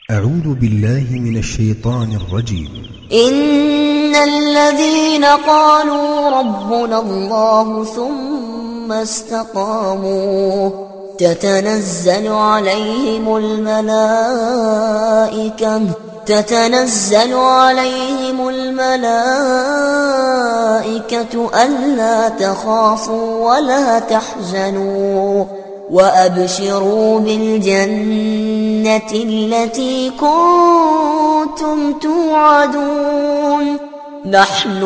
أعوذ بالله من الشيطان الرجيم إن الذين قالوا ربنا الله ثم استقاموا تتنزل عليهم الملائكة تتنزل عليهم الملائكة ألا تخافوا ولا تحزنوا وأبشروا بالجنة التي كنتم توعدون نحن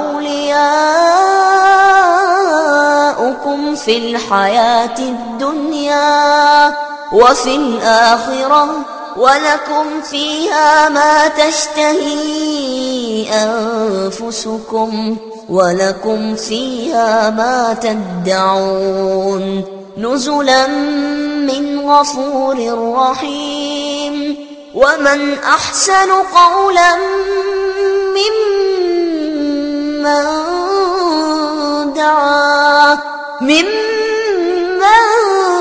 أولياؤكم في الحياة الدنيا وفي الآخرة ولكم فيها ما تشتهي أنفسكم ولكم فيها ما تدعون نزلا من غفور رحيم ومن أحسن قولا ممن دعا ممن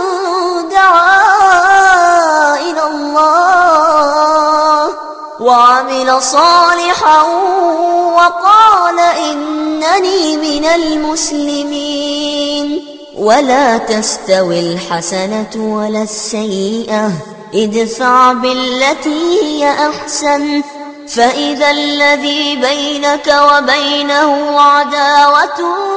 دعا إلى الله وعمل صالحا وقال إنني من المسلمين ولا تستوي الحسنة ولا السيئة ادفع بالتي هي أحسن فإذا الذي بينك وبينه عداوة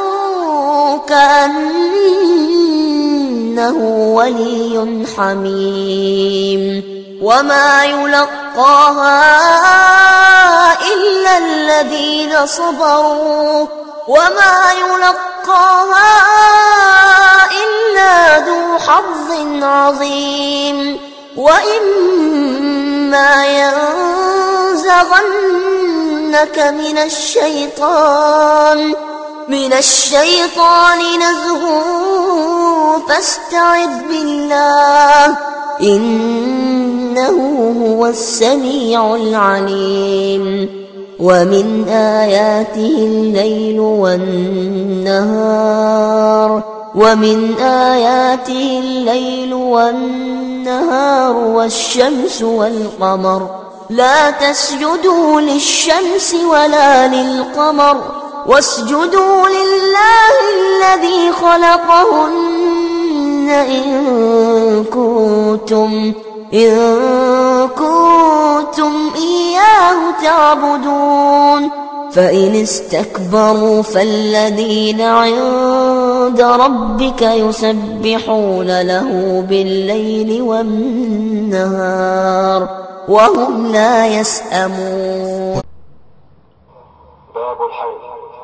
كأنه ولي حميم وما يلقاها إلا الذين صبروا وما يلقاها إلا ذو حظ عظيم وإما ينزغنك من الشيطان من الشيطان نزغ فاستعذ بالله إنه هو السميع العليم ومن آياته الليل والنهار ومن آياته الليل والنهار والشمس والقمر لا تسجدوا للشمس ولا للقمر واسجدوا لله الذي خلقهن إن كنتم إن كنتم إياه تعبدون فإن استكبروا فالذين عند ربك يسبحون له بالليل والنهار وهم لا يسأمون باب الحيض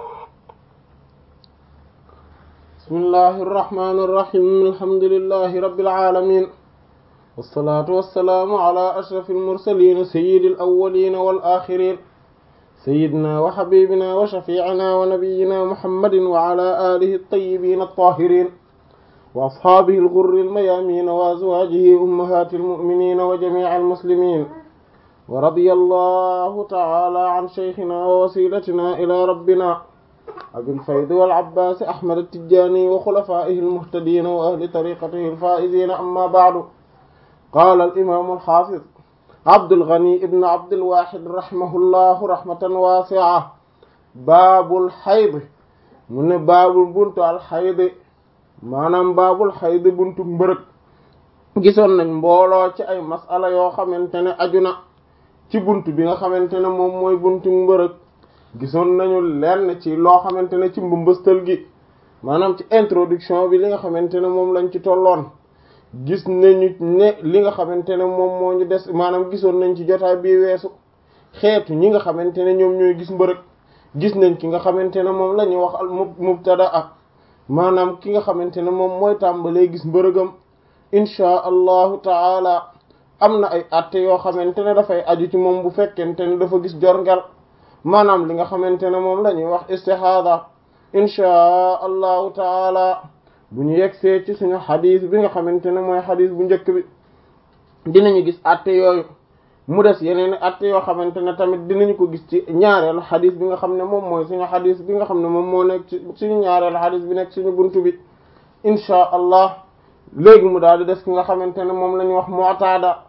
بسم الله الرحمن الرحيم الحمد لله رب العالمين والصلاة والسلام على أشرف المرسلين سيد الأولين والآخرين سيدنا وحبيبنا وشفيعنا ونبينا محمد وعلى آله الطيبين الطاهرين وأصحابه الغر الميامين وأزواجه أمهات المؤمنين وجميع المسلمين ورضي الله تعالى عن شيخنا ووسيلتنا إلى ربنا أبي الفيض والعباس أحمد التجاني وخلفائه المهتدين وأهل طريقته الفائزين أما بعد قال الإمام الحافظ عبد الغني ابن عبد الواحد رحمه الله رحمة واسعة باب الحيض من باب بنت الحيض maanaam baabul xayd buntu mbërëg gisoon nañ mbooloo ci ay masala yoo xamante ne aju na ci bunt bi nga xamante ne moom mooy buntu mbërëg gisoon nañu lenn ci loo xamante ne ci mbëmbëstal gi maanaam ci introduction bi li nga xamante ne moom lañ ci tolloon gis nañu ne li nga xamante ne moom moo ñu des maanaam gisoon nañ ci jotaay bi weesu xeetu ñi nga xamante ne ñoom ñooy gis mbërëg gis nañ ki nga xamante ne moom la ñuy wax al mubtada ak maanaam ki nga xamante ne moom mooy tàmbalee gis mbërëgam inchaa allahu taala am na ay atte yoo xamante ne dafay aju ci moom bu fekkente ne dafa gis jorngel maanaam li nga xamante ne moom la ñuy wax istihada inchaa allahu taala bu ñu yegsee ci suñu xadis bi nga xamante ne mooy xadis bu njëkk bi dinañu gis atte yooyu mu des yeneen atte yoo xamante ne tamit dinañu ko gis ci ñaareelu xadis bi nga xam ne moom mooy suñu xadis bi nga xam ne moom moo nekk ci suñu ñaareelu xadis bi nekk suñu buntu bi inchaa allah léegi mu daal di des ki nga xamante ne moom la ñu wax mu'tada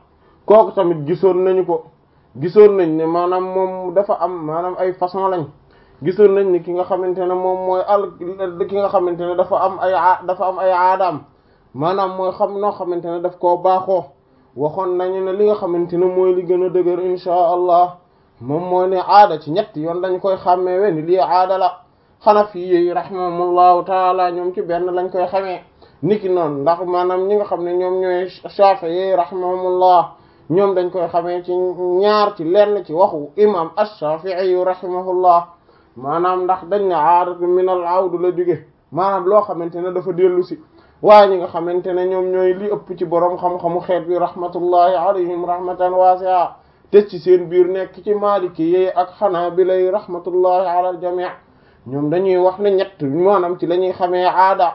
kooku tamit gisoon nañu ko gisoon nañ ne maanaam moom dafa am maanaam ay façon lañ gisoon nañ ni ki nga xamante ne moom mooy al ki nga xamante ne dafa am ay dafa am ay aadaam maanaam mooy xam noo xamante ne daf koo baaxoo waxoon nañu ne li nga xamante ne mooy li gën a dëgër inchaa allah moom mooy ne aada ci ñett yoon lañ koy xàmmeewe ni lii aada la xanafi yi rahimahumullahu taala ñoom ci benn lañ koy xamee niki noonu ndax maanaam ñi nga xam ne ñoom ñooy shafi'i rahimahumullah ñoom dañ koy xamee ci ñaar ci lenn ci waxu imam ash-shafi'i rahimahullah maanaam ndax dañ ne aadatu min al awdu la jóge maanaam loo xamante ne dafa dellu si waaye ñi nga xamante ne ñoom ñooy li ëpp ci boroom xam-xamu xeet bi rahmatullahi alayhim rahmatan wasi'a te ci seen biir nekk ci maliki yi ak xanaabila yi rahmatullahi ala al jami' ñoom dañuy wax ne ñett maanaam ci la ñuy xamee aada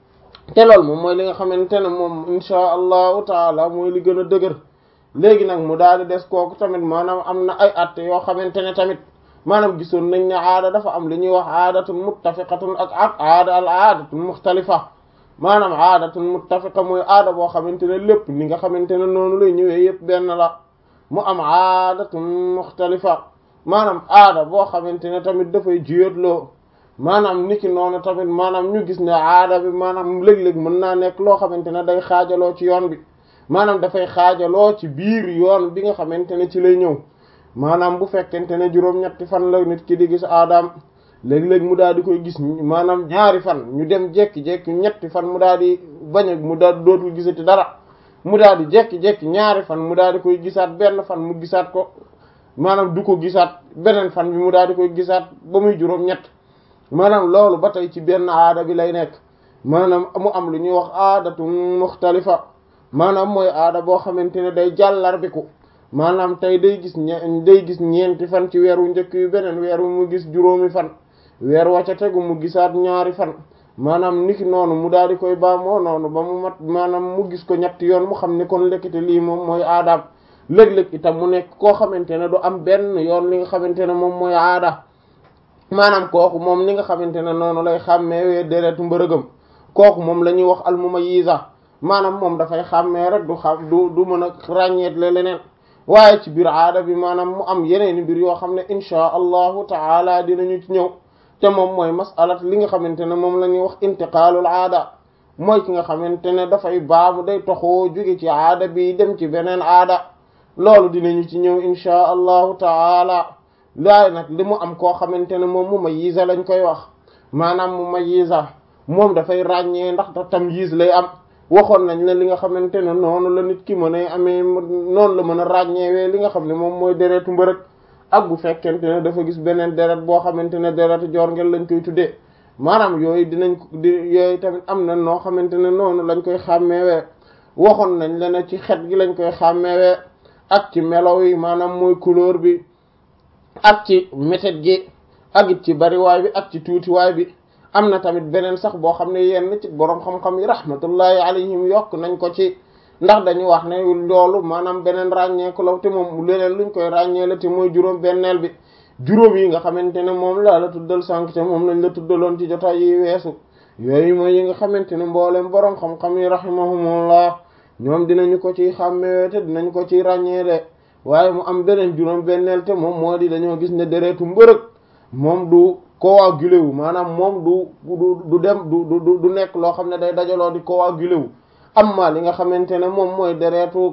te loolu moom mooy li nga xamante ne moom inchaa allahu taala mooy li gën a dëgër léegi nag mu daal di des kooku tamit maanaam am na ay atte yoo xamante ne tamit maanaam gisoon nañ ne aada dafa am li ñuy wax aadatun muttafiqatun ak ak aada al aadatun muxtalifa maanaam aadatun muttafiqa mooy aada boo xamante ne lépp ni nga xamante ne noonu lay ñëwee yépp benn la mu am aadatun muxtalifa maanaam aada boo xamante ne tamit dafay jiyóotloo maanaam niki noonu tamit maanaam ñu gis ne aada bi maanaam léeg-léeg mën naa nekk loo xamante ne day xaajaloo ci yoon bi maanaam dafay xaajaloo ci biir yoon bi nga xamante ne ci lay ñëw maanaam bu fekkente ne juróom-ñetti fan la nit ki di gis aadaam léeg-léeg mu daal di koy gis maanaam ñaari fan ñu dem jekki-jekki ñetti fan mu daal di bañ a mu daal dootul gisati dara mu daal di jekki-jekki ñaari fan mu daal di koy gisaat benn fan mu gisaat ko maanaam du ko gisaat beneen fan bi mu daal di koy gisaat ba muy juróom-ñett maanaam loolu ba tey ci benn aada bi lay nekk maanaam mu am lu ñuy wax aadatun muxtalifa maanaam mooy aada boo xamante ne day jàllarbiku maanaam tey day gis ñe day gis ñeenti fan ci weer wu njëkk yu beneen weer wu mu gis juróomi fan weer wa ca tegu mu gisaat ñaari fan maanaam niki noonu mu daal di koy baamoo noonu ba mu mat maanaam mu gis ko ñetti yoon mu xam ne kon lekkite lii moom mooy aadaam léeg-léeg itam mu nekk koo xamante ne du am benn yoon li nga xamante ne moom mooy aada maanaam kooku moom li nga xamante ne noonu lay xàmmee deretu mbërëgam kooku moom la ñuy wax almumayyiza maanaam moom dafay xàmmee rek du xam du du mën a ràññeet le leneen waaye ci biir aada bi maanaam mu am yeneen mbir yoo xam ne inchaa allahu taala dinañu ci ñëw te moom mooy masalat li nga xamante ne moom la ñuy wax intiqaalul aada mooy ki nga xamante ne dafay baamu day toxoo jóge ci aada bi dem ci beneen aada loolu dinañu ci ñëw inchaa allahu taala laay nag li mu am koo xamante ne moom mumayyiza lañ koy wax maanaam mumayyiza moom dafay ràññee ndax da tamyiz lay am waxoon nañ ne li nga xamante ne noonu la nit ki mën a amee noonu la mën a ràññeewee li nga xam ne moom mooy deretu mbërëg ak bu fekkente ne dafa gis beneen deret boo xamante ne deretu jorngel lañ koy tuddee maanaam yooyu dinañ ko di yooyu tamit am na noo xamante ne noonu lañ koy xàmmeewee waxoon nañ la ne ci xet gi lañ koy xàmmeewee ak ci melaw yi maanaam mooy couleur bi ak ci méthode gi ak it ci bariwaay bi ak ci tuutiwaay bi am na tamit beneen sax boo xam ne yenn ci boroom xam-xam yi rahmatullahi alayhim yokk nañ ko ci ndax dañu wax ne loolu maanaam beneen ràññeeku la te moom leneen luñ koy ràññee la te mooy juróom benneel bi juróom yi nga xamante ne moom laa la tuddal sànq te moom lañ la tuddaloon ci jotaay yi weesu yooyu mooy yi nga xamante ne mbooleem boroom xam-xam yi rahimahumullah ñoom dinañu ko ciy xàmmee te dinañ ko ciy ràññee de waaye mu am beneen juróom benneel te moom moo di dañoo gis ne deretu mbërëg moom du coagulé wu maanaam moom du du du dem du du du nekk loo xam ne day dajaloo di coagulé wu amma li nga xamante ne moom mooy deretu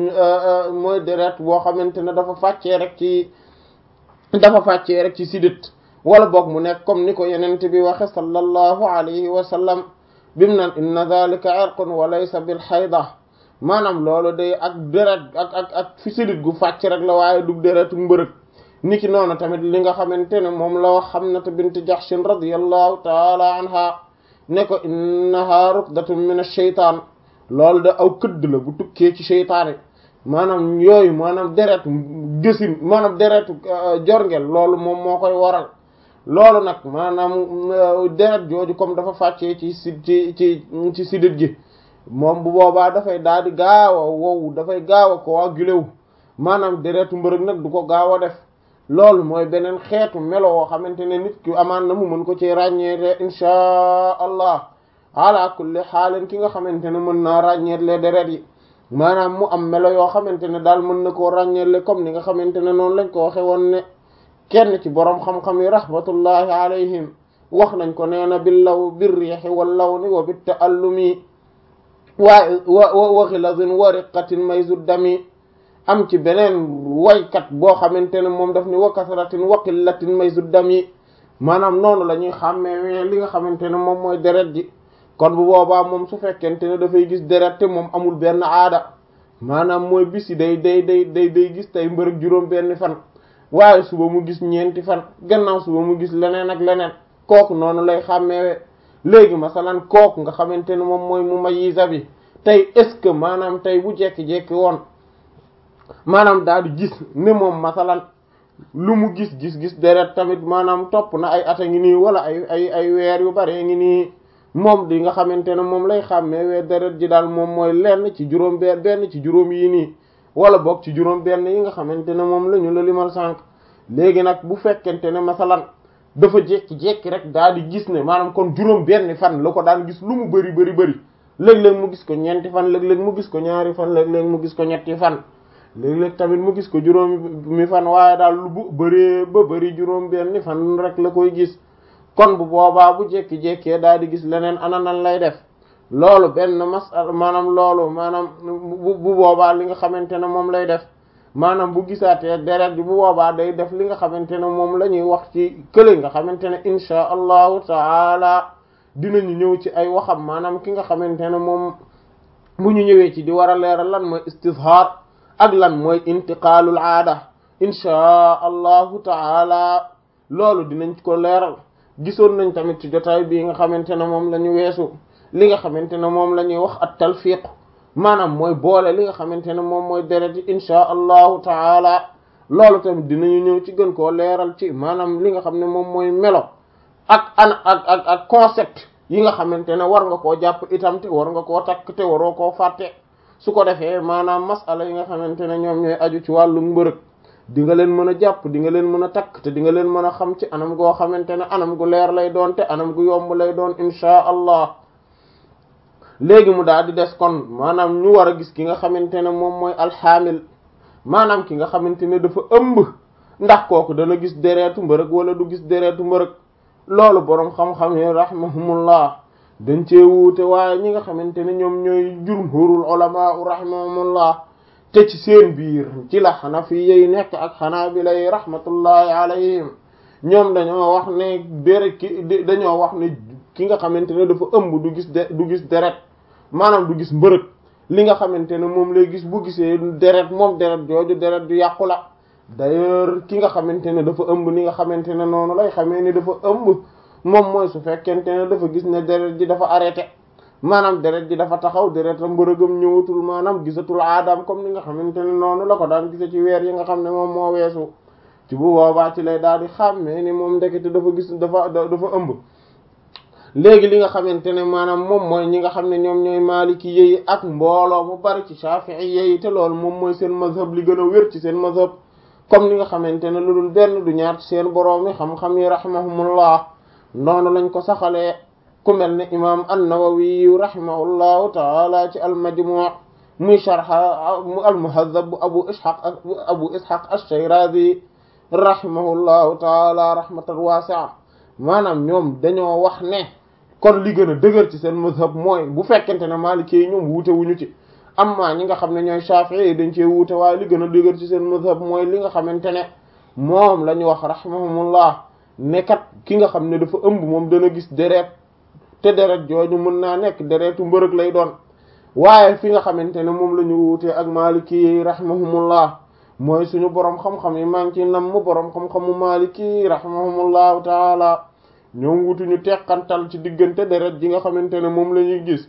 mooy deret boo xamante ne dafa fàccee rek ci dafa fàccee rek ci sidit wala boog mu nekk comme ni ko yenent bi waxe sallallahu alayhi wa sallam bimu naan inna dhalika irqun wa laysa bil hayda maanaam loolu day ak deret ak ak ak fi sidit gu fàcc rek la waaye du deretu mbërëg niki noonu tamit li nga xamante ne moom la wax Hamnata bint Jahshin radiyallahu taala anha ne ko innaha rukdatun min ash-shaytaan loolu da aw këdd la bu tukkee ci sheytaane maanaam yooyu maanaam deretu gësin maanaam deretu jorngel loolu moom moo koy waral loolu nag maanaam deret jooju comme dafa fàccee ci si ci ci ci sidit gi moom bu boobaa dafay daal di gaaw a wow dafay gaaw a coagulé wu maanaam deretu mbërëg nag du ko gaaw a def loolu mooy beneen xeetu melo woo xamante ne nit ki amaan na mu mën ko ci ràññee te inchaa allah ala kulli xaalin ki nga xamante ne mën naa ràññeet les deret yi maanaam mu am melo yoo xamante ne daal mën na koo ràññeele comme ni nga xamante ne noonu lañ ko waxe woon ne kenn ci boroom xam-xam yi rahmatullahi alayhim wax nañ ko nee na bil law bir riixi wal lawni wa bit ta'allumi waaye wa wa ghilazin wa riqatin mayzu dami am ci beneen waykat boo xamante ne moom daf ni wa kasratin wa qillatin mayzu dami maanaam noonu la ñuy xàmmee li nga xamante ne moom mooy deret ji kon bu boobaa moom su fekkente ne dafay gis deret te moom amul benn aada maanaam mooy bisi day day day day day gis tey mbërëg juróom benn fan waaye suba mu gis ñeenti fan gannaaw suba mu gis leneen ak leneen kooku noonu lay xàmmeewe léegi masalan kooku nga xamante ne moom mooy mu mayiza bi tey est-ce que maanaam tey bu jekki-jekki woon maanaam daal di gis ne moom masalan lu mu gis gis gis deret tamit maanaam topp na ay at a ngi nii wala ay ay ay weer yu bare ngi nii moom di nga xamante ne moom lay xàmmeewee deret ji daal moom mooy lenn ci juróom benn benn ci juróom yi nii wala boog ci juróom benn yi nga xamante ne moom la ñu la limal sànq léegi nag bu fekkente ne masalan dafa jékki-jékki rek daal di gis ne maanaam kon juróom benn fan la ko daan gis lu mu bëri bëri bëri léeg-léeg mu gis ko ñeenti fan léeg-léeg mu gis ko ñaari fan léeg-léeg mu gis ko ñetti fan léeg-léeg tamit mu gis ko juróomi mi fan waaye daal lu bu bëree ba bëri juróom benn fan rek la koy gis kon bu boobaa bu jékki-jékkee daal di gis leneen ana nan lay def loolu benn masal maanaam loolu maanaam bu bu boobaa li nga xamante ne moom lay def maanaam bu gisaatee deret bi bu boobaa day def li nga xamante ne moom la ñuy wax ci kële nga xamante ne insha allahu taala dinañu ñëw ci ay waxam maanaam ki nga xamante ne moom bu ñu ñëwee ci di war a leeral lan mooy istizhar ak lan mooy intiqaalul aada insha allahu taala loolu dinañ ko leeral gisoon nañ tamit ci jotaay bii nga xamante ne moom la ñu weesu li nga xamante ne moom la ñuy wax at talfiq maanaam mooy boole li nga xamante ne moom mooy deret yi insha allahu taala loolu tamit dinañu ñëw ci gën koo leeral ci maanaam li nga xam ne moom mooy melo ak an ak ak ak concept yi nga xamante ne war nga koo jàpp itam te war nga koo takk te waroo koo fàtte su ko defee maanaam masala yi nga xamante ne ñoom ñooy aju ci wàllu mbërëg di nga leen mën a jàpp di nga leen mën a takk te di nga leen mën a xam ci anam goo xamante ne anam gu leer lay doon te anam gu yomb lay doon insha allah léegi mu daal di des kon maanaam ñu war a gis ki nga xamante ne moom mooy alxaamil maanaam ki nga xamante ne dafa ëmb ndax kooku dana gis deretu mbërëg wala du gis deretu mbërëg loolu boroom xam-xam yi rahimahumullah dañ cee wuute waaye ñi nga xamante ne ñoom ñooy jumhurul ulama rahimahumullah te ci seen biir ci la xanafi yi nekk ak xanaabila yi rahmatullahi alayhim ñoom dañoo wax ne deret ki dañoo wax ne ki nga xamante ne dafa ëmb du gis de du gis deret maanaam du gis mbërëg li nga xamante ne moom lay gis bu gisee deret moom deret jooju deret du yàqu la d'ailleurs ki nga xamante ne dafa ëmb ni nga xamante ne noonu lay xamee ni dafa ëmb moom mooy su fekkente ne dafa gis ne deret ji dafa arrêté maanaam deret ji dafa taxaw deret a mbërëgam ñëwatul maanaam gisatul aadam comme ni nga xamante ne noonu la ko daan gise ci weer yi nga xam ne moom moo weesu ci bu boobaa ci lay daal di xàmmee ni moom ndekete dafa gis dafa dafa ëmb léegi li nga xamante ne maanaam moom mooy ñi nga xam ne ñoom ñooy maaliki yi ak mbooloo mu bari ci shafi'i yi te loolu moom mooy seen mazhab li gën a wér ci seen mazhab comme ni nga xamante ne lu dul benn du ñaar ci seen boroom yi xam-xam yi rahimahumullah noonu lañ ko saxalee ku mel ne imam an-Nawawi rahimahullahu taala ci al-Majmu' muy sharha al-Muhazzab bu abu ishaq abu ishaq ash-Shirazi rahimahullahu taala rahmatan wasi'a maanaam ñoom dañoo wax ne kon li gën a dëgër ci seen mazhab mooy bu fekkente ne Maliki yi ñoom wuute wuñu ci amma ñi nga xam ne ñooy Shafi'i yi dañ cee wuute waaye li gën a dëgër ci seen mazhab mooy li nga xamante ne moom la ñu wax rahimahumullah ne kat ki nga xam ne dafa ëmb moom dana gis deret te deret jooju mën naa nekk deretu mbërëg lay doon waaye fi nga xamante ne moom la ñu wuutee ak Maliki yi rahimahumullah mooy suñu boroom xam-xam yi maa ngi ci nam mu boroom xam-xamu Maliki yi rahimahumullahu taala ñoom wutuñu teqantal ci diggante deret ji nga xamante ne moom la ñuy gis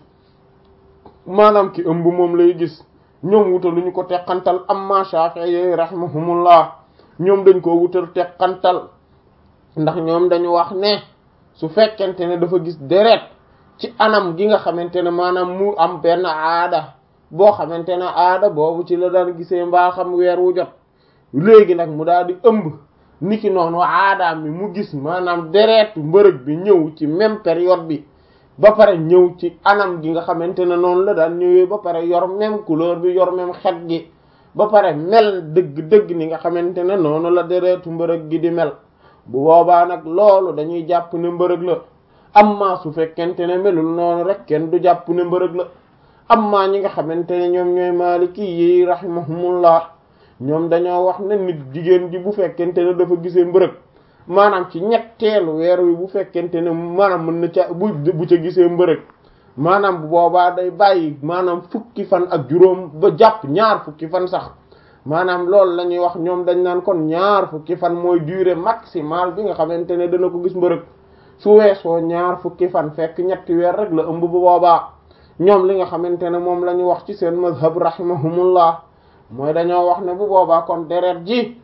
maanaam ki ëmb moom lay gis ñoom wutaluñu ko teqantal amma Shafi'i rahimahumullah ñoom dañ ko wutal teqantal ndax ñoom dañu wax ne su fekkente ne dafa gis deret ci anam gi nga xamante ne maanaam mu am benn aada boo xamante ne aada boobu ci la daan gisee mbaaxam weer wu jot léegi nag mu daal di ëmb niki noonu aadaam bi mu gis maanaam deretu mbërëg bi ñëw ci même période bi ba pare ñëw ci anam gi nga xamante ne noonu la daan ñëwee ba pare yor même couleur bi yor même xet gi ba pare mel dëgg-dëgg ni nga xamante ne noonu la deretu mbërëg gi di mel bu boobaa nag loolu dañuy jàpp ne mbërëg la amma su fekkente ne melul noonu rek kenn du jàpp ne mbërëg la amma ñi nga xamante ne ñoom ñooy maaliki yi rahimahumullah ñoom dañoo wax ne nit jigéen ji bu fekkente ne dafa gisee mbërëg maanaam ci ñetteelu weer wi bu fekkente ne maanaam mën na ca bu bu ca gisee mbërëg maanaam bu boobaa day bàyyi maanaam fukki fan ak juróom ba jàpp ñaar fukki fan sax maanaam loolu la ñuy wax ñoom dañ naan kon ñaar fukki fan mooy durée maximale bi nga xamante ne dana ko gis mbërëg su weesoo ñaar fukki fan fekk ñetti weer rek la ëmb bu boobaa ñoom li nga xamante ne moom la ñu wax ci seen mazhab rahimahumullah mooy dañoo wax ne bu boobaa kon deret ji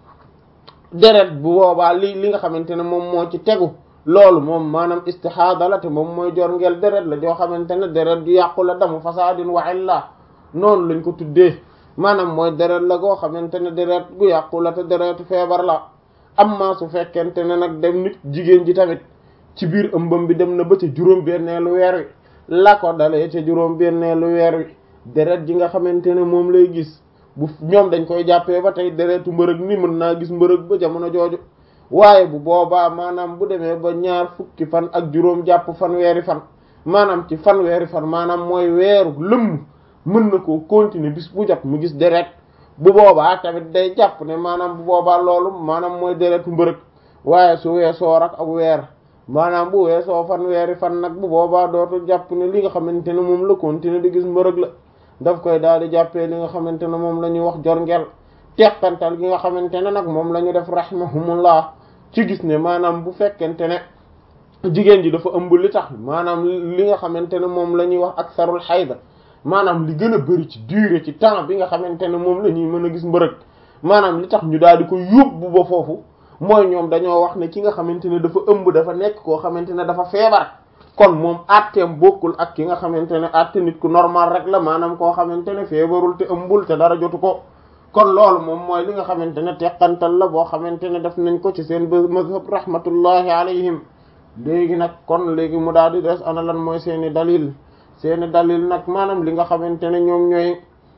deret bu boobaa li li nga xamante ne moom moo ci tegu loolu moom maanaam istihada la te moom mooy jor ngeel deret la joo xamante ne deret ju yàqu la damu fasadin wa illa noonu lañ ko tuddee maanaam mooy deret la goo xamante ne deret gu yàqu la te deretu feebar la amma su fekkente ne nag dem nit jigéen ji tamit ci biir ëmbam bi dem na ba ca juróom benneelu weer wi la ko dalee ca juróom benneelu weer wi deret ji nga xamante ne moom lay gis bu ñoom dañ koy jàppee ba tey deretu mbërëg ni mën naa gis mbërëg ba jamono jooju waaye bu boobaa maanaam bu demee ba ñaar fukki fan ak juróom jàpp fanweeri fan maanaam ci fanweeri fan maanaam mooy weeru lëmm mën na koo continuer bis bu jot mu gis deret bu boobaa tamit day jàpp ne maanaam bu boobaa loolu maanaam mooy deretu mbërëg waaye su weesoo rak ak weer maanaam bu weesoo fanweeri fan nag bu boobaa dootu jàpp ne li nga xamante ne moom la continuer di gis mbërëg la daf koy daal di jàppee li nga xamante ne moom la ñuy wax jorngel teqantal gi nga xamante ne nag moom la ñu def rahimahumullah ci gis ne maanaam bu fekkente ne jigéen ji dafa ëmb li tax maanaam li nga xamante ne moom la ñuy wax aksarul xayda maanaam li gën a bëri ci durée ci temps bi nga xamante ne moom la ñuy mën a gis mbërëg maanaam li tax ñu daal di ko yóbbu ba foofu mooy ñoom dañoo wax ne ki nga xamante ne dafa ëmb dafa nekk koo xamante ne dafa feebar kon moom atteem bokkul ak ki nga xamante ne atte nit ku normal rek la maanaam koo xamante ne feebarul te ëmbul te dara jotu ko kon loolu moom mooy li nga xamante ne teqantal la boo xamante ne def nañ ko ci seen mazhab rahmatullahi alayhim léegi nag kon léegi mu daal di des ana lan mooy seeni dalil seeni dalil nag maanaam li nga xamante ne ñoom ñooy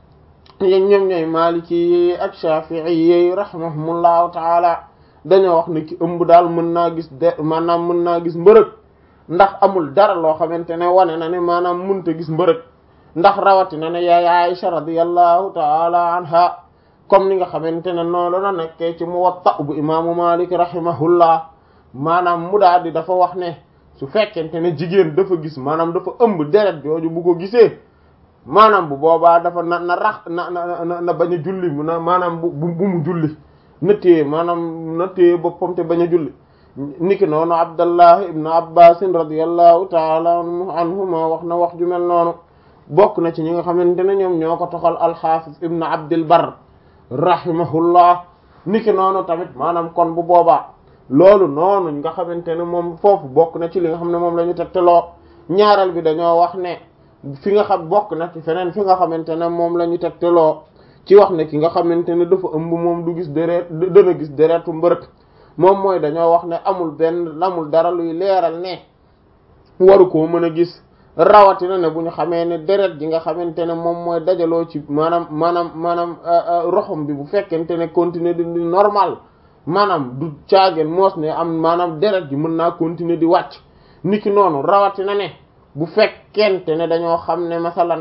ñoom ñooy maliki yi ak shafi'i yi rahimahumullahu taala dañoo wax ne ki ëmb daal mën naa gis de maanaam mën naa gis mbërëg ndax amul dara loo xamante ne wane na ne maanaam mënta gis mbërëg ndax rawatina ne yaay Aisha radiyallahu taala anha comme ni nga xamante ne noonu la nekkee ci Muwatta bu imaamu Malik rahimahullah maanaam mu daal di dafa wax ne su fekkente ne jigéen dafa gis maanaam dafa ëmb deret jooju bu ko gisee maanaam bu boobaa dafa na na rax na na na bañ a julli na maanaam bu bu mu julli na téye maanaam na téye boppam te bañ a julli niki noonu Abdallah ibn Abbas radiyallahu taala anhuma wax na wax ju mel noonu bokk na ci ñi nga xamante ne ñoom ñoo ko toxal al-Hafiz ibn Abdil Barr rahimahullah niki noonu tamit maanaam kon bu boobaa loolu noonu nga xamante ne moom foofu bokk na ci li nga xam ne moom la ñu tegtaloo ñaareel bi dañoo wax ne fi nga xam bokk na ci feneen fi nga xamante ne moom la ñu tegtaloo ci wax ne ki nga xamante ne dafa ëmb moom du gis deret dana gis deretu mbërëk moom mooy dañoo wax ne amul benn amul dara luy leeral ne waru koo mën a gis rawatina ne bu ñu xamee ne deret ji nga xamante ne moom mooy dajaloo ci maanaam maanaam maanaam roxom bi bu fekkente ne continuer di normal maanaam du caageen moos ne am maanaam deret ji mën naa continuer di wàcc niki noonu rawatina ne bu fekkente ne dañoo xam ne masalan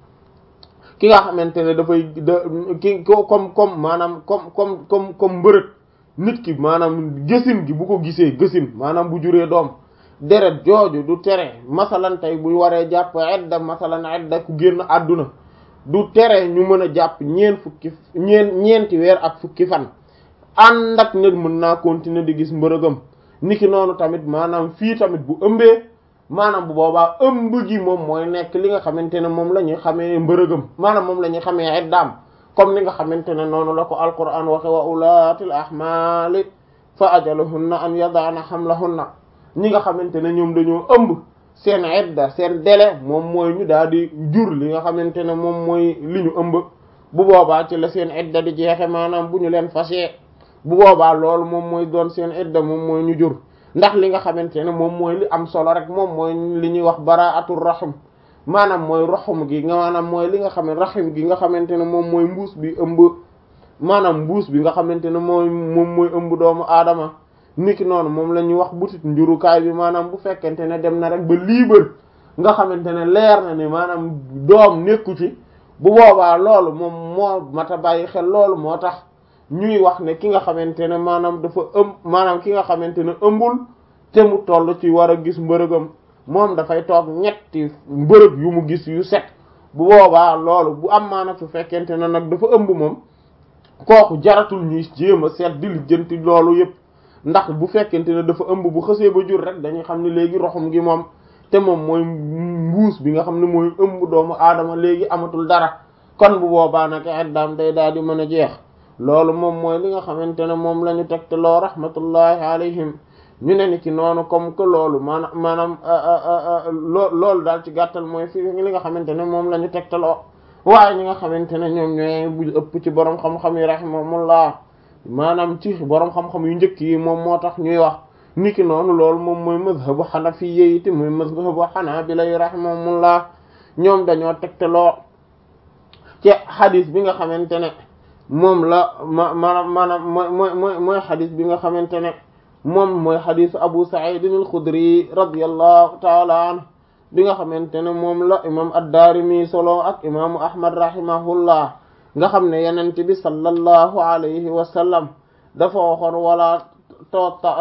ki nga xamante ne dafay da ki comme comme maanaam comme comme comme comme mbërëg nit ki maanaam gësin gi bu ko gisee gësin maanaam bu juree doom deret jooju du tere masalan tey bu waree jàpp edda masalan edda ku génn àdduna du tere ñu mën a jàpp ñeen fukki ñeen ñeenti weer ak fukki fan ànd ak nit mën naa continuer di gis mbërëgam niki noonu tamit maanaam fii tamit bu ëmbee maanaam bu boobaa ëmb gi moom mooy nekk li nga xamante ne moom la ñuy xamee mbërëgam maanaam moom la ñuy xamee eddaam comme ni nga xamante ne noonu la ko alquran waxe wa ulaatil ahmaali fa ajaluhunna an yadaana hamlahunna ñi nga xamante ne ñoom dañoo ëmb seen edda seen délai moom mooy ñu daal di jur li nga xamante ne moom mooy li ñu ëmb bu boobaa ci la seen edda di jeexe maanaam bu ñu leen fasee bu boobaa loolu moom mooy doon seen edda moom mooy ñu jur ndax li nga xamante ne moom mooy li am solo rek moom mooy li ñuy wax baraatul rahim maanaam mooy roxum gi nga maanaam mooy li nga xam ne rahim gi nga xamante ne moom mooy mbuus bi ëmb maanaam mbuus bi nga xamante ne mooy moom mooy ëmb doomu aadama niki noonu moom la ñuy wax butit njurukaay bi maanaam bu fekkente ne dem na rek ba liibar nga xamante ne leer na ne maanaam doom nekku ci bu boobaa loolu moom moo mata bàyyi xel loolu moo tax ñuy wax ne ki nga xamante ne maanaam dafa ëmb maanaam ki nga xamante ne ëmbul te mu toll ci war a gis mbërëgam moom dafay toog ñetti mbërëg yu mu gis yu set bu boobaa loolu bu am maanaam su fekkente ne nag dafa ëmb moom kooku jaratul ñuy jéem a seet di lijjanti loolu yépp ndax bu fekkente ne dafa ëmb bu xësee ba jur rek dañuy xam ne léegi roxum gi moom te moom mooy mbuus bi nga xam ne mooy ëmb doomu aadama léegi amatul dara kon bu boobaa nag iddaam day daal di mën a jeex loolu moom mooy li nga xamante ne moom la ñu tegte loo rahmatullahi alayhim ñu ne ni ci noonu comme que loolu maanaam maanaam loo loolu daal ci gàttal mooy fi li nga xamante ne moom la ñu tegte loo waaye ñi nga xamante ne ñoom ñooy bu ëpp ci borom xam-xam yi rahimahumullah maanaam ci borom xam-xam yu njëkk yi moom moo tax ñuy wax niki noonu loolu moom mooy mazhabu hanafiyya yi te mooy mazhabu hanabila yi rahimahumullah ñoom dañoo tegteloo ci xadis bi nga xamante ne moom la ma maanaam maanaam mooy mooy mooy mooy xadis bi nga xamante ne moom mooy xadisu Abu Sa'id al-Khudri radiyallahu ta'ala anhu bi nga xamante ne moom la imam ad-Daarimi solo ak imaamu Ahmad rahimahullah nga xam ne yenent bi sallallahu alayhi wa sallam dafa waxoon wala tota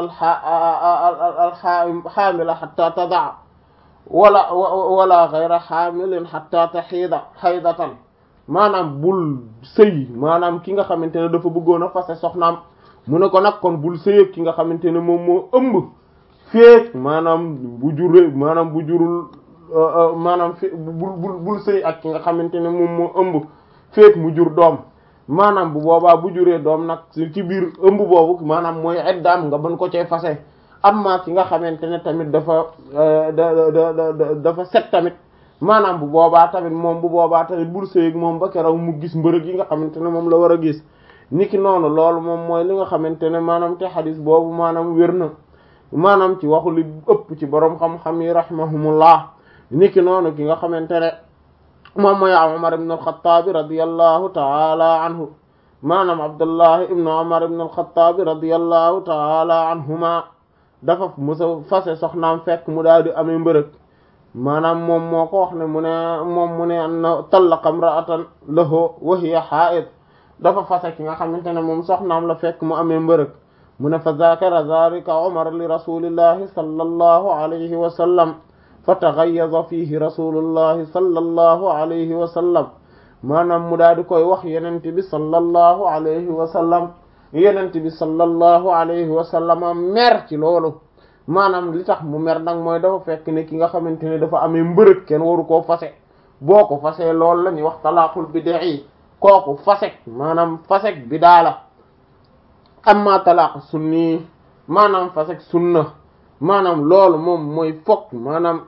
alxaamila xata tadaa wala wala gayra xaamilin xata taxiida xaydatan maanaam bul sëy maanaam ki nga xamante ne dafa bëggoon a fase soxnaam mu ne ko nag kon bul sëy ki nga xamante ne moom moo ëmb feek maanaam bu juree maanaam bu jurul maanaam fe bul bul bul sëy ak ki nga xamante ne moom moo ëmb feek mu jur doom maanaam bu boobaa bu juree doom nag ci biir ëmb boobu maanaam mooy eddaam nga mën ko cee fase amma ki nga xamante ne tamit dafa da da dafa set tamit maanaam bu boobaa tamit moom bu boobaa tamit bul sëy moom ba keroog mu gis mbërëg yi nga xamante ne moom la war a gis niki noonu loolu moom mooy li nga xamante ne maanaam te xadis boobu maanaam wér na maanaam ci waxu li ëpp ci borom xam-xam yi rahimahumullah niki noonu ki nga xamante ne moom mooy Umar ibn al-Khattab radiyallahu ta'ala anhu maanaam Abdullah ibn Umar ibn al-Khattab radiyallahu ta'ala anhuma dafa musa fase soxnaam fekk mu daal di amee mbërëg maanaam moom moo ko wax ne mu ne moom mu ne anna tallaqa imra'atan lahu wa hiya haa'id dafa fase ki nga xamante ne moom soxnaam la fekk mu amee mbërëg mu ne fa zakara zalika Umar li rasulillahi sallallahu alayhi wa sallam fa taghayyaza fihi rasulullahi sallallahu alayhi wa sallam maanaam mu daal di koy wax yenent bi sallallahu alayhi wa sallam yenent bi sallallahu alayhi wa sallam mer ci loolu maanaam li tax mu mer nag mooy dafa fekk ne ki nga xamante ne dafa amee mbërëg kenn waru koo fase boo ko fasee loolu la ñuy wax talaaqul bid'i kooku fasek maanaam fasek bidaa la amma talaaq sunni maanaam fasek sunna maanaam loolu moom mooy fokk maanaam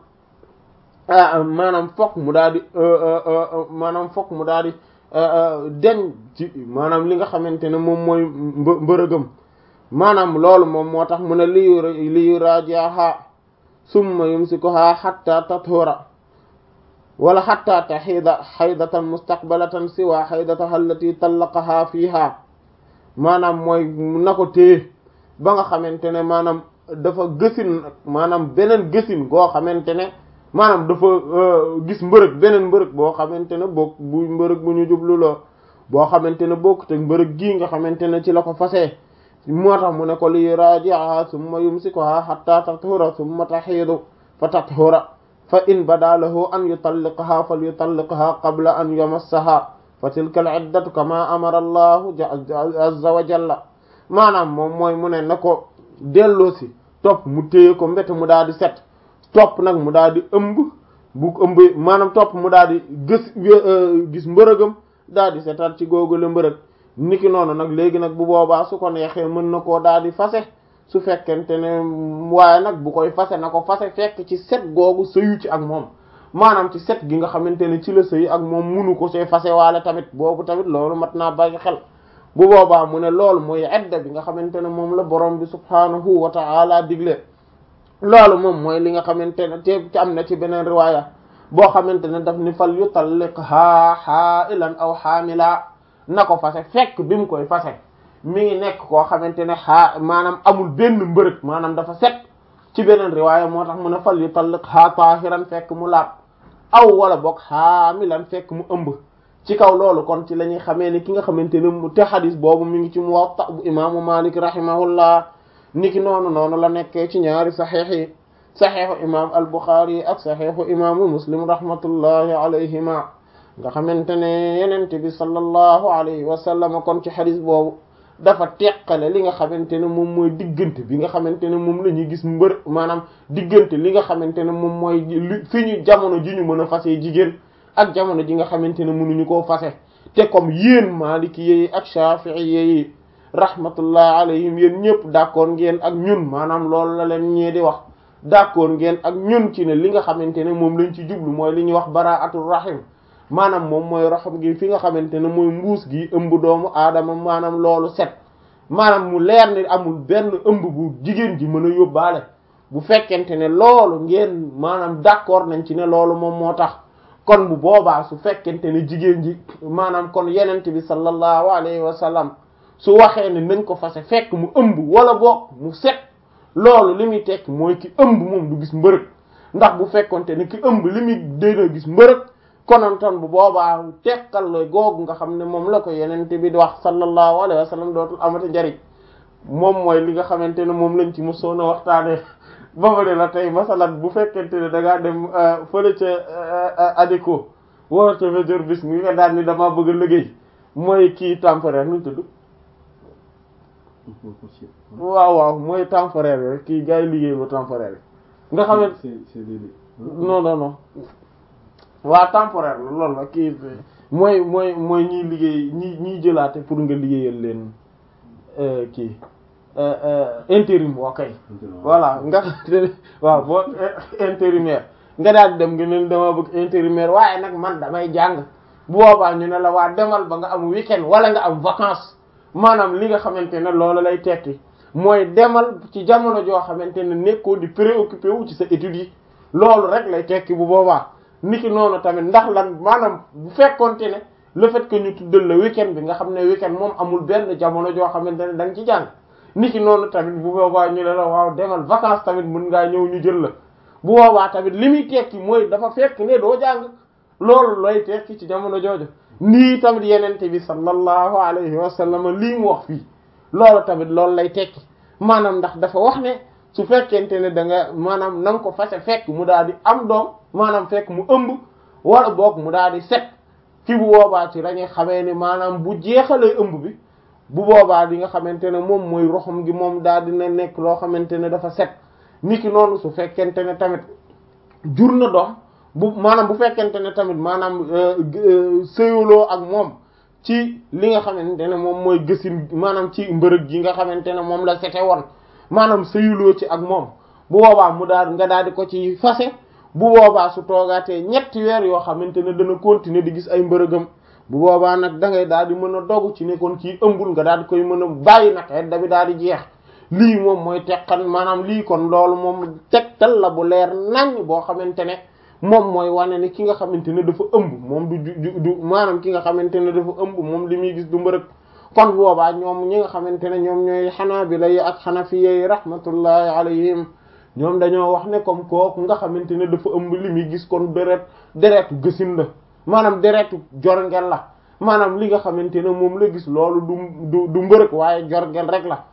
maanaam fokk mu daal di maanaam fokk mu daal di den ci maanaam li nga xamante ne moom mooy mbërëgam maanaam loolu moom moo tax mu ne liyu liyu rajaha summa yumsikuha hatta tathura wala hatta taxiida xaydatan mustaqbalatan siwa xaydataha allati tallaqaha fiha maanaam mooy na ko téye ba nga xamante ne maanaam dafa gësin maanaam beneen gësin goo xamante ne maanaam dafa gis mbërëg beneen mbërëg boo xamante ne bokk bu mbërëg bu ñu jublu la boo xamante ne bokk te mbërëg gii nga xamante ne ci la ko fasee moo tax mu ne ko li raji'aha summa yumsikuha hatta tathura summa tahiidu fa tathura fa in bada lahu an yutalliqaha falyutalliqha qabla an yamassaha fa tilka al-iddatu kama amara allahu azza wa jalla maanaam moom mooy mu ne na ko delloosi topp mu téye ko mbete mu daal di set topp nag mu daal di ëmb bu ëmb maanaam topp mu daal di gis gis mbërëgam daal di setal ci googule mbërëg niki noonu nag léegi nag bu boobaa su ko neexee mën na koo daal di fase su fekkente ne waaye nag bu koy fase na ko fase fekk ci set googu sëyu ci ak moom maanaam ci set gi nga xamante ne ci la sëy ak moom munu ko see fase waale tamit boobu tamit loolu mat naa bàyyi xel bu boobaa mu ne loolu mooy edda bi nga xamante ne moom la borom bi subhaanahu wa ta'ala digle loolu moom mooy li nga xamante ne te ci am na ci beneen riwaaya boo xamante ne daf ni fal yutalliqha ha'ilan aw hamila na ko fase fekk bi mu koy fase mi ngi nekk koo xamante ne xaa maanaam amul benn mbërëg maanaam dafa set ci beneen riwaaya moo tax mu ne fal yutalliqha tahiran fekk mu laab aw wala boog hamilan fekk mu ëmb ci kaw loolu kon ci la ñuy xamee ni ki nga xamante ne mu te xadis boobu mi ngi ci Muwatta bu imaamu Malik rahimahullah niki noonu noonu la nekkee ci ñaari saxiix yi saxiixu imaam al-Bukhari ak saxiixu imaamu Muslim rahmatullahi alayhima nga xamante ne yenente bi sallallahu alayhi wa sallam kon ci xadis boobu dafa teqale li nga xamante ne moom mooy diggante bi nga xamante ne moom la ñuy gis mbër maanaam diggante li nga xamante ne moom mooy li fi ñu jamono ji ñu mën a fase jigéen ak jamono ji nga xamante ne mënuñu koo fase te comme yéen Maliki yi ak Shafi'i yi rahmatullah alayhim yéen ñëpp d'accord ngeen ak ñun maanaam loolu la leen ñee di wax d'accord ngeen ak ñun ci ne li nga xamante ne moom lañ ci jublu mooy li ñuy wax bara'atul rahim maanaam moom mooy raxam gi fi nga xamante ne mooy mbuus gi ëmb doomu aadama maanaam loolu set maanaam mu leer ni amul benn ëmb bu jigéen ji mën a yóbbaale bu fekkente ne loolu ngeen maanaam d'accord nañ ci ne loolu moom moo tax kon bu boobaa su fekkente ne jigéen ji maanaam kon yenente bi sallallahu alayhi wa sallam su waxee ne nañ ko fase fekk mu ëmb wala boog mu set loolu li muy tekk mooy ki ëmb moom du gis mbërëg ndax bu fekkonte ne ki ëmb li muy dina gis mbërëg konontoon bu boobaa tekkal la googu nga xam ne moom la ko yenente bi di wax sallallahu alayhi wa sallam dootul amati njariñ moom mooy li nga xamante ne moom lañ ci mosoon a waxtaane babale la tey masalan bu fekkente ne da ngaa dem fële ca adiko wara ca major bis ngi nga daan ni dama bëgg a liggéey mooy kii temporaire nu tudd waaw waaw mooy temporaire rek kii gars yi liggéey ba temporaire yi nga xam ne non non non waa temporaire la loolu la kii mooy mooy mooy ñiy liggéey ñi ñiy jëlaate pour nga liggéeyal leen kii intérim waa kay voilà nga waaw boo intérimaire nga daal dem nga leen dama bëgg intérimaire waaye nag man damay jàng bu boobaa ñu ne la waa demal ba nga am week-end wala nga am vacances maanaam li nga xamante ne loolu lay tekki mooy demal ci jamono joo xamante ne nekkoo di préoccupé wu ci sa études yi loolu rek lay tekki bu boobaa niki noonu tamit ndax lan maanaam bu fekkonte ne le fait que ñu tuddal la week-end bi nga xam ne week-end moom amul benn jamono joo xamante ne da nga ci jàng niki noonu tamit bu boobaa ñu ne la waaw demal vacances tamit mën ngaa ñëw ñu jël la bu boobaa tamit li muy tekki mooy dafa fekk ne doo jàng loolu lay tekki ci jamono jooju nii tamit yenente bi sallallahu alayhi wa sallam lii mu wax fii loolu tamit loolu lay tekki maanaam ndax dafa wax ne su fekkente ne da nga maanaam na nga ko fase fekk mu daal di am doom maanaam fekk mu ëmb wala boog mu daal di set fi bu boobaa ci lañuy xamee ni maanaam bu jeexalee ëmb bi bu boobaa li nga xamante ne moom mooy roxam gi moom daal dina nekk loo xamante ne dafa set niki noonu su fekkente ne tamit jur na doom bu maanaam bu fekkente ne tamit maanaam sëyuloo ak moom ci li nga xamante ne moom mooy gësin maanaam ci mbërëg gi nga xamante ne moom la sete woon maanaam sëyuloo ci ak moom bu boobaa mu daal nga daal di ko ci fase bu boobaa su toogaatee ñetti weer yoo xamante ne dana continuer di gis ay mbërëgam bu boobaa nag da ngay daal di mën a dogu ci ne kon kii ëmbul nga daal di koy mën a bàyyi nag edda bi daal di jeex lii moom mooy teqan maanaam lii kon loolu moom tegtal la bu leer nañ boo xamante ne moom mooy wane ni ki nga xamante ne dafa ëmb moom du du du maanaam ki nga xamante ne dafa ëmb moom li muy gis du mbërëg kon boobaa ñoom ñi nga xamante ne ñoom ñooy xanaabila yi ak xanafiya yi rahmatullahi alayhim ñoom dañoo wax ne comme kooku nga xamante ne dafa ëmb li muy gis kon deret deretu gësin la maanaam deretu jorngel la maanaam li nga xamante ne moom la gis loolu du du du mbërëg waaye jorngel rek la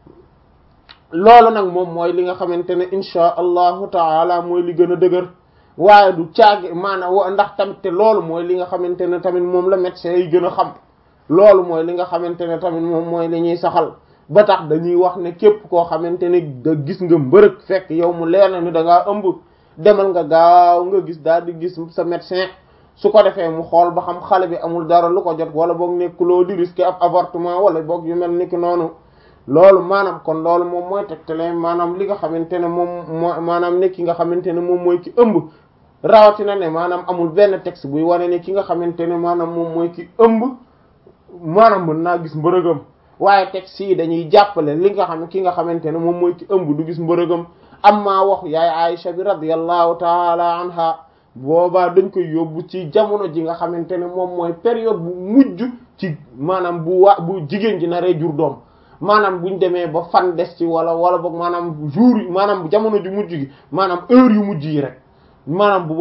loolu nag moom mooy li nga xamante ne insha allahu taala mooy li gën a dëgër waaye du caagi maanaam ndax tamit te loolu mooy li nga xamante ne tamit moom la médecin yi gën a xam loolu mooy li nga xamante ne tamit moom mooy li ñuy saxal ba tax dañuy wax ne képp koo xamante ne da gis nga mbërëg fekk yow mu leer na ni da ngaa ëmb demal nga gaaw nga gis daal di gis sa médecin su ko defee mu xool ba xam xale bi amul dara lu ko jot wala boog nekkuloo di risquer ab avortement wala boog yu mel ni ki noonu loolu maanaam kon loolu moom mooy tegtale maanaam li nga xamante ne moom moo maanaam ne ki nga xamante ne moom mooy ki ëmb rawatina ne maanaam amul benn texte buy wane ne ki nga xamante ne maanaam moom mooy ki ëmb maanaam mën naa gis mbërëgam waaye texte yi dañuy jàppale li nga xam ki nga xamante ne moom mooy ki ëmb du gis mbërëgam amma wax yaay Aisha bi radiyallahu taala anha boobaa dañ koy yóbbu ci jamono ji nga xamante ne moom mooy période bu mujj ci maanaam bu wa bu jigéen ji naree jur doom maanaam buñ demee ba fan des ci wala wala boog maanaam jour yi maanaam jamono ju mujj gi maanaam heure yu mujj yi rek maanaam bu